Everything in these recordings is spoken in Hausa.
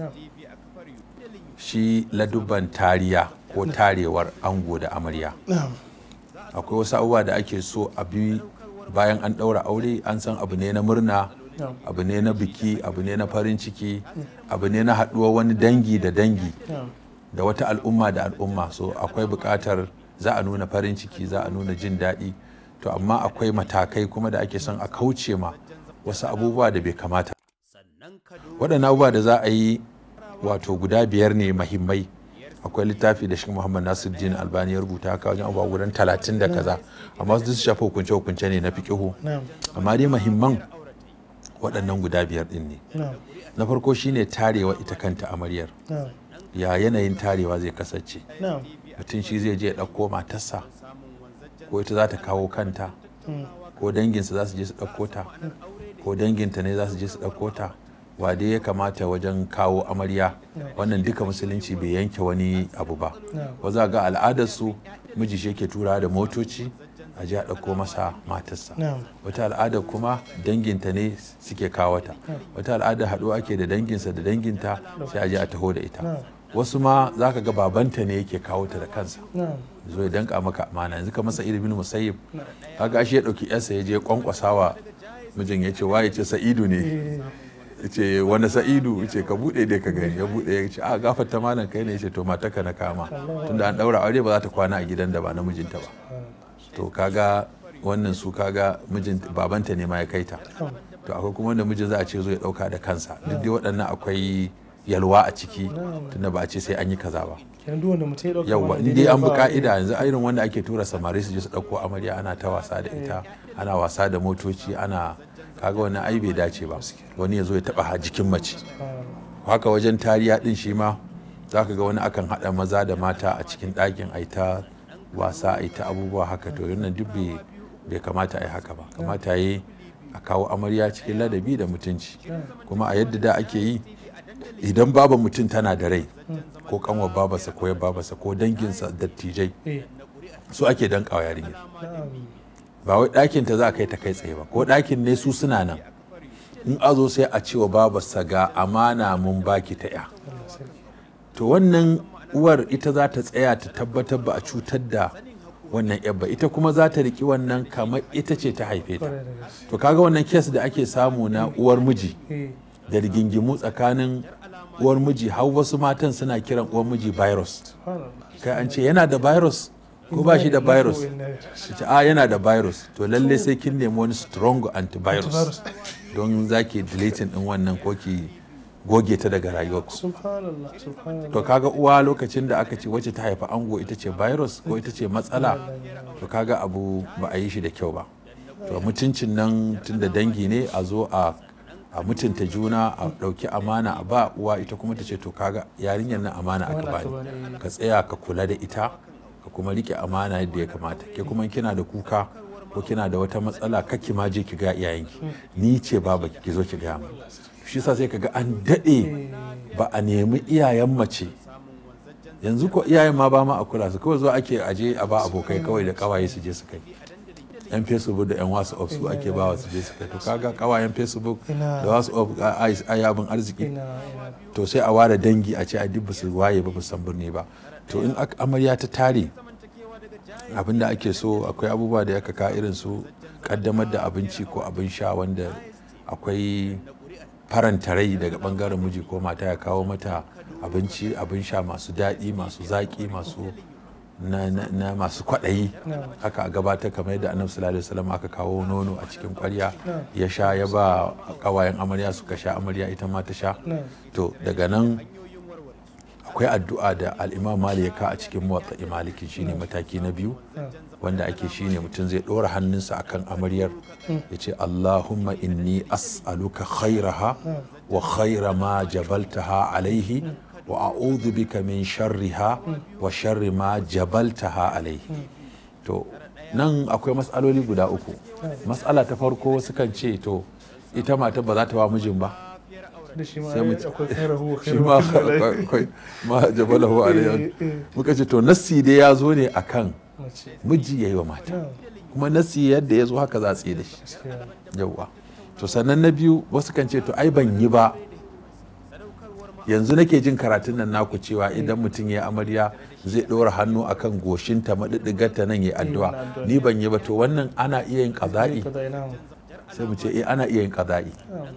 shi ladubban tariya ko tarewar ango da amarya na'am akwai wasu abubuwa da ake so a bi bayan an ɗaura aure an san abu ne na murna na'am abu ne na biki abu ne na farin ciki abu ne na haɗuwar wani dangi da dangi na'am da wata al'umma da al'umma so akwai buƙatar za a nuna farin ciki za a nuna jin daɗi to amma akwai matakai kuma da ake son a kauce ma wasu abubuwa da bai kamata waɗannan abubuwa da za a yi wato guda biyar ne mahimmai akwai littafi da shi muhammad nasiruddin albani ya rubuta haka wajen abubuwa gudan talatin da kaza amma su shafa hukunce hukunce ne na fiƙihu na'am amma dai mahimman waɗannan guda biyar ɗin ne na'am na farko shine tarewa ita kanta amaryar na'am ya yanayin tarewa zai kasance na'am mutum shi zai je ya ɗauko matarsa ko ita za ta kawo kanta Mm. ko danginsa za su je su ɗauko ta ko danginta ne za su je su ɗauko ta wa dai ya kamata wajen kawo amarya wannan duka musulunci bai yanke wani abu ba na'am wa za ga al'adarsu miji shi yake tura da motoci a je a ɗauko masa matarsa na'am wata al'ada kuma danginta ne suke kawo ta wata al'ada haɗuwa ake da danginsa da danginta sai a je a taho da ita na'am wasu ma za ka ga babanta ne yake kawo ta da kansa na'am zo ya danka maka amana yanzu ka masa ilimin musayyib na'am kaga shi ya dauki yarsa ya je kwankwasawa mijin ya ce waye ce sa'idu ne Eh, ya ce wani sa'idu ya ce ka bude dai ka gani ya bude ya ce a gafarta malam kai ne ya ce to mataka na kama tunda an daura aure ba za ta kwana a gidan da ba na mijinta ba to kaga wannan su kaga mijin babanta ne ma ya kai ta na'am to akwai kuma wanda mijin za a ce zo ya dauka da kansa duk dai waɗannan akwai yalwa a ciki tunda ba a ce sai an yi kaza ba kenan duk wanda mutum ya dauka yawwa wani in dai an bi ba- ka'ida yanzu irin wanda ake tura samari su je su ɗauko amarya ana ta wasa da ita ana wasa da motoci ana kaga wannan ai bai dace ba wani ya zo ya taɓa jikin mace Ah, haka wajen tariya ɗin shi ma za ka ga wani akan haɗa maza da mata a cikin ɗakin a ta wasa a ta abubuwa haka to wannan duk bai bai kamata a yi haka ba kamata yi a kawo amarya cikin ladabi da mutunci kuma a yadda da ake yi idan baba mutum tana da rai ko kanwa babarsa ko ya babarsa ko danginsa dattijai eh su ake dankawa yarinyar na'am ba wai ɗakin ta za a kai ta kai tsaye ba ko ɗakin ne su suna nan in a zo sai a ce wa babarsa ga amana mun baki ta ya Allah sarki to wannan uwar ita za ta tsaya ta tabbatar ba a cutar da wannan yar ba ita kuma za ta riki wannan kamar ita ce ta haife ta kwarai da gaske to kaga wannan kes da ake samu na uwar miji eh da rigingimu tsakanin uwar miji har wasu matan suna kiran uwar miji virus subhanallah kai an ce yana da virus ko ba shi da virus su ce a yana da virus to lalle sai kin nemi wani strong antivirus Antivirus. don za ki deleting din wannan ko ki goge ta daga rayuwarku subhanallah subhanallah to kaga uwa lokacin da aka ce wacce ta haifa ango ita ce virus ko ita ce matsala to kaga abu ba a yi shi da kyau ba to mutuncin nan tun da dangi ne a zo a a mutunta juna a ɗauki amana a ba uwa ita kuma ta ce to kaga yarinyar nan amana aka Amana aka bani bani. ka tsaya ka kula da ita ka kuma rike amana yadda ya kamata ke kuma kina da kuka ko kina da wata matsala kake ma je ki ga iyayenki ni ce baba ki zo ki ga mu shi yasa sai kaga an dade ba a nemi iyayen mace yanzu ko iyayen ma ba ma a kula su kawai zo ake aje a ba abokai kawai da kawaye su je su kai yan facebook da yan whatsapp su ake ba wa su je su kai to kaga kawayen facebook Ina. da whatsapp a yi abin arziki ina ina to sai a ware dangi a ce a duk su waye ba san birni ba to in ak- amarya ta tare abin da ake so akwai abubuwa da ya kaka irin su kaddamar da abinci ko abin sha wanda akwai faranta rai daga bangaren miji ko mata ya kawo mata abinci abin sha masu daɗi masu zaƙi masu na, na, na masu kwaɗayi haka a gabatar kamar yadda annabi sallallahu alaihi wasallam aka kawo nono a cikin ƙwarya ya sha ya ba ƙawayen amarya suka sha amarya ita ma ta sha na to daga nan akwai addu'a da al'imam mali ya ka a cikin motsa maliki shine mataki na biyu wanda ake shine mutum zai ɗora hannunsa akan amaryar ya ce allahumma inni as'aluka khairaha wa khaira ma jabaltaha alaihi wa a'udhu bika min sharriha wa sharri ma jabaltaha alaihi to nan akwai matsaloli guda uku matsala ta farko sukan ce to ita mata ba za ta wa mijin ba da shi ma Sai mu- akwai khairahu wa shi ma khairu akwai ma jabalahu alayhi Eh, eh. muka ce to nassi dai ya zo ne akan mace miji yayi wa mata na kuma nassi yadda ya zo haka za a tsaye da shi gaskiya yawwa to sannan na biyu wasu kan ce to ai ban yi ba yanzu nake jin karatun nan naku cewa idan mutum ya amarya zai ɗora hannu akan goshinta maɗiɗigarta nan ya addu'a wannan addu'a. ni ban yi ba to wannan ana iya yin ƙaza'i kaza ina sai mu ce eh ana iya yin ƙaza'i na'am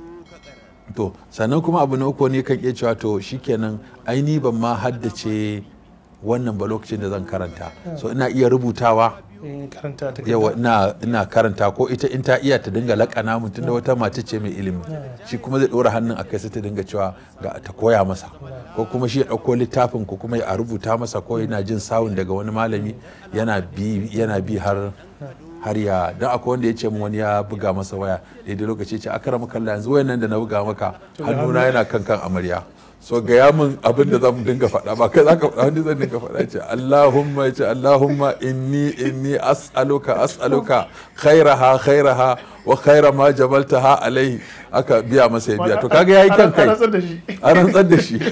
to sannan kuma abu na uku ne kan iya cewa to shikenan ai ni ban ma haddace wannan ba lokacin da zan karanta so ina iya rubutawa in karanta ta yawa ina ina karanta ko ita in ta iya ta dinga lakana mun tunda wata mace ce mai ilimi shi kuma zai dora hannun akai sai ta dinga cewa ga ta koya masa ko kuma shi ya dauko littafin ko kuma ya rubuta masa ko yana jin sawun daga wani malami yana bi yana bi har har ya dan akwai wanda ya ce min wani ya buga masa waya daidai lokaci ya ce akara maka Allah yanzu wayan nan da na buga maka hannuna yana kan kan amarya so gaya min abin da zan dinga faɗa ba kai zaka faɗa wani zan dinga faɗa ce Allahumma ya ce Allahumma inni inni as'aluka as'aluka khairaha khairaha wa khaira ma jabaltaha alaihi aka biya masa ya biya to kaga yayi kan kai An rantsar da shi an rantsar da shi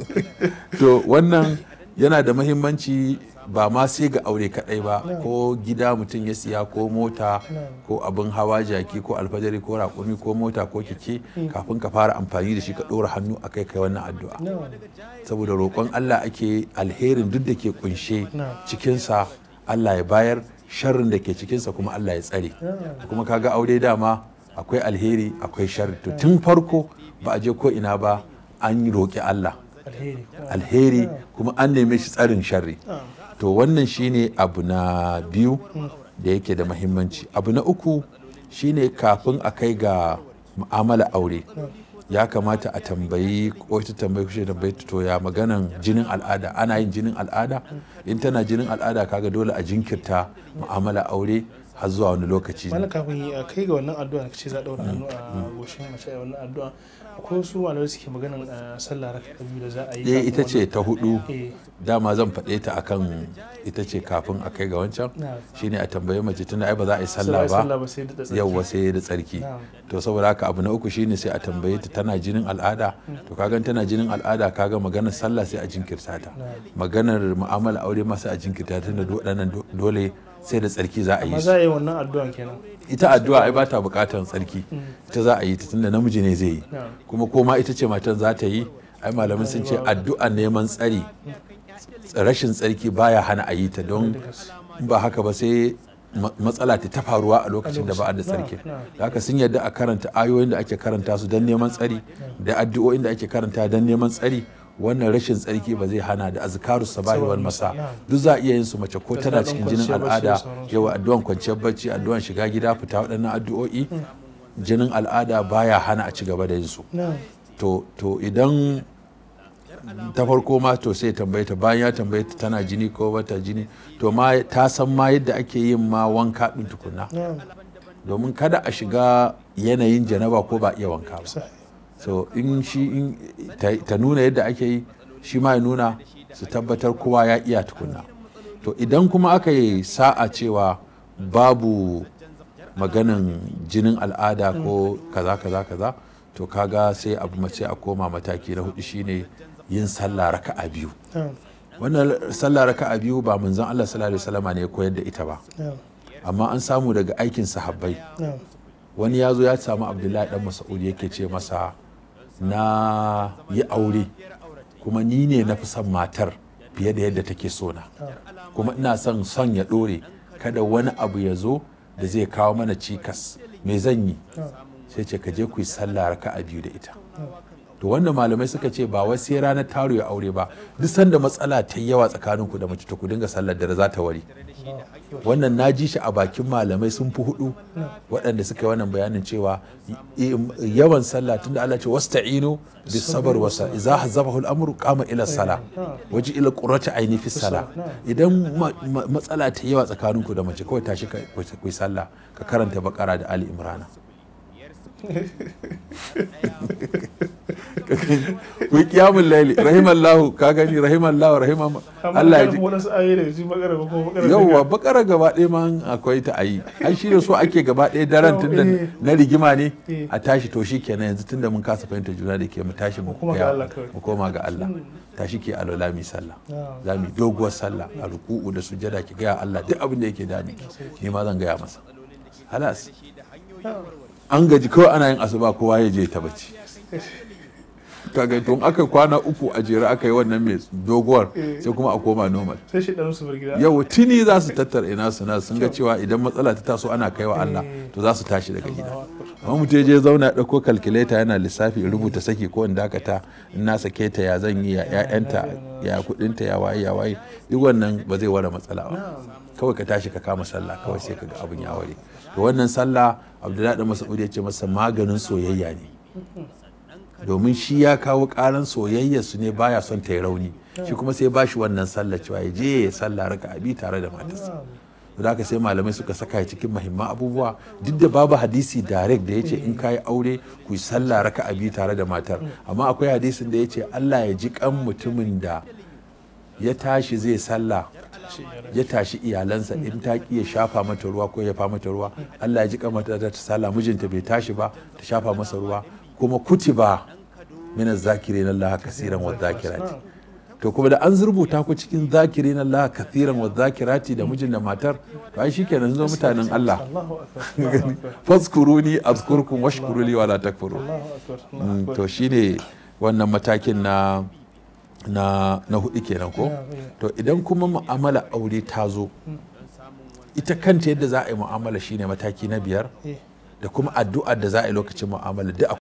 to wannan yana da mahimmanci ba ma sai ga aure kadai ba ko gida mutum ya siya ko mota ko abin hawa jaki ko alfajari ko raƙumi ko mota ko keke kafin ka fara amfani da shi ka ɗora hannu a kai kai wannan addu'a na'am saboda roƙon Allah ake alherin duk da ke kunshe Na'am. cikinsa Allah ya bayar sharrin da ke cikinsa kuma Allah ya tsare kuma kaga aure dama akwai alheri akwai sharri to tun farko ba a je ko ina ba an yi roƙi Allah alheri alheri kuma an neme shi tsarin sharri na'am to wannan shine abu na biyu da yake da mahimmanci abu na uku shine kafin a kai ga mu'amala aure ya kamata a tambayi ko ta tambayi kushe tambayi ta to ya maganan jinin al'ada ana yin jinin al'ada in tana jinin al'ada kaga dole a jinkirta mu'amala aure har zuwa wani lokaci malam kafin a kai ga wannan addu'a da kace za a daura hannu a goshin mace a wannan addu'a akwai wasu malamai suke maganan a sallah raka biyu da za a yi eh kafin ita ce wannan- ta hudu eh dama zan faɗe ta akan ita ce kafin a kai ga wancan na'am shine a tambayi mace tunda ai ba za a yi Sai sallah ba sallah ba sai da tsarki yawwa sai da tsarki Na'am. to saboda haka abu na uku shine sai a tambaye ta tana jinin al'ada to kagan tana jinin al'ada kaga maganar sallah sai a jinkirta ta maganar mu'amala aure ma sai a jinkirta ta tunda do- waɗannan do- dole sai da tsarki za a yi amma su za a yi wannan addu'an kenan ita addu'a ai ba ta buƙatar tsarki ita za a yi ta tunda namiji ne zai yi Na'am. kuma ko ma ita ce matan za ta yi ai malamai sun ce addu'a neman tsari rashin tsarki baya hana a yi ta don in ba haka ba sai ma- matsala ta ta faruwa a lokacin da ba a da tsarki na'am. da haka sun yarda a karanta ayoyin da ake karanta su don neman tsari da addu'o'in da ake karanta don neman tsari wannan rashin tsarki ba zai hana da azkaru sabahi wal masa duk za a iya yin su mace ko Da tana daɗin cikin jinin kwanciyar bacci da al'ada sauransu. yawa addu'an kwanciyar bacci addu'an shiga gida fita waɗannan addu'o'i jinin al'ada baya hana a ci gaba da yin su na'am to to idan ta farko ma to sai tambaye ta bayan ya tambaye ta tana jini ko bata jini to ma ta san ma yadda ake yin ma wanka din tukunna na'am domin kada a shiga yanayin janaba ko ba iya wanka ba sai so in shi in ta, ta nuna yadda ake yi shi ma ya nuna su tabbatar kowa ya iya tukunna to idan kuma aka yi sa'a cewa babu maganin jinin al'ada ko kaza kaza kaza to kaga sai abu mace a koma mataki na hudu shine yin sallah raka'a biyu na'am wannan sallah raka'a biyu ba manzon Allah sallallahu alaihi wasallama ne ya koyar da ita ba na'am amma an samu daga aikin sahabbai na'am wani ya zo ya samu abdullahi dan mas'ud yake ce masa na yi aure kuma ni ne na fi son matar fiye da yadda take so na kuma ina son son ya ɗore kada wani abu ya zo da zai kawo mana cikas me zan yi sai ce ka je ku yi sallah raka'a biyu da ita to wanda malamai suka ce ba wai sai ranar taro ya aure ba duk sanda matsala ta yi yawa tsakanin ku da mace to ku dinga sallar da za ta wari wannan na ji shi a bakin malamai sun fi hudu waɗanda suka yi wannan bayanin cewa i- yawan sallah tunda Allah ce wasta'inu bis sabr wasa idza hazabahu al-amru qama ila sala waji ila qurrati aini fi sala idan ma- ma- matsala ta yawa tsakanin ku da mace kawai tashi ka ku yi sallah ka karanta bakara da ali imrana ku yi kiyamun laili rahimallahu ka gani rahimallahu rahimah Allah ya ji wadansu ayoyi daga cikin bakara ko bakara yauwa bakara gaba ɗaya ma akwai ta ayi ai shi da so ake gaba ɗaya daren tunda Eh. na rigima ne Eh. a tashi to shi kenan yanzu tunda mun kasa fahimta juna da ke mu tashi mu koma ga gaya- Allah kawai. mu koma ga Allah tashi ke alola mi sallah Na'am. za mu yi doguwar sallah a ruku'u da sujada ki gaya Allah duk abin da yake dami ni ma zan gaya masa halas an gaji kawai ana yin asuba kowa ya je ta bacci kaga to in aka kwana uku a jere aka yi wannan mai doguwar sai kuma a koma normal sai shi dan su bar gida yau tuni za su tattara ina su na sun ga cewa idan matsala ta taso ana kai wa Allah to za su tashi daga gida amma mutum ya je zauna ya ɗauko calculator yana lissafi ya rubuta saki ko in dakata in na sake ta ya zan yi ya ƴaƴanta ya kuɗinta ya waye ya waye duk wannan ba zai ware matsala ba kawai ka tashi ka kama sallah kawai sai ka ga abin ya ware to wannan sallah abdullahi da mas'ud ya ce masa maganin soyayya ne domin shi ya kawo karan soyayya su ne baya son ta yi rauni shi kuma sai ba shi wannan sallah cewa ya je ya sallah raka abi tare da matarsa da haka sai malamai suka saka ya cikin mahimman abubuwa duk da babu hadisi direct da ya ce in ka yi aure ku yi sallah raka abi tare da matar amma akwai hadisin da ya ce allah ya ji kan mutumin da ya tashi zai sallah ya tashi iyalansa in ta ki ya shafa mata ruwa ko ya fa mata ruwa Allah ya ji kamata ta sallah mijinta bai tashi ba ta shafa masa ruwa kuma kutiba min zakirin Allah kasiran wa zakirati to kuma da an rubuta ku cikin zakirin Allah kasiran wa zakirati da mijin da matar to ai shikenan sun zo mutanen Allah Allahu akbar Allahu akbar fazkuruni azkurkum washkuru li wala takfurun Allahu akbar Allahu Mm, akbar to shine wannan matakin na na na hudu kenan ko to idan kuma mu'amala aure ta zo ita kanta yadda za a yi mu'amala shine mataki na biyar Eh. da kuma addu'ar da za a yi lokacin mu'amala duk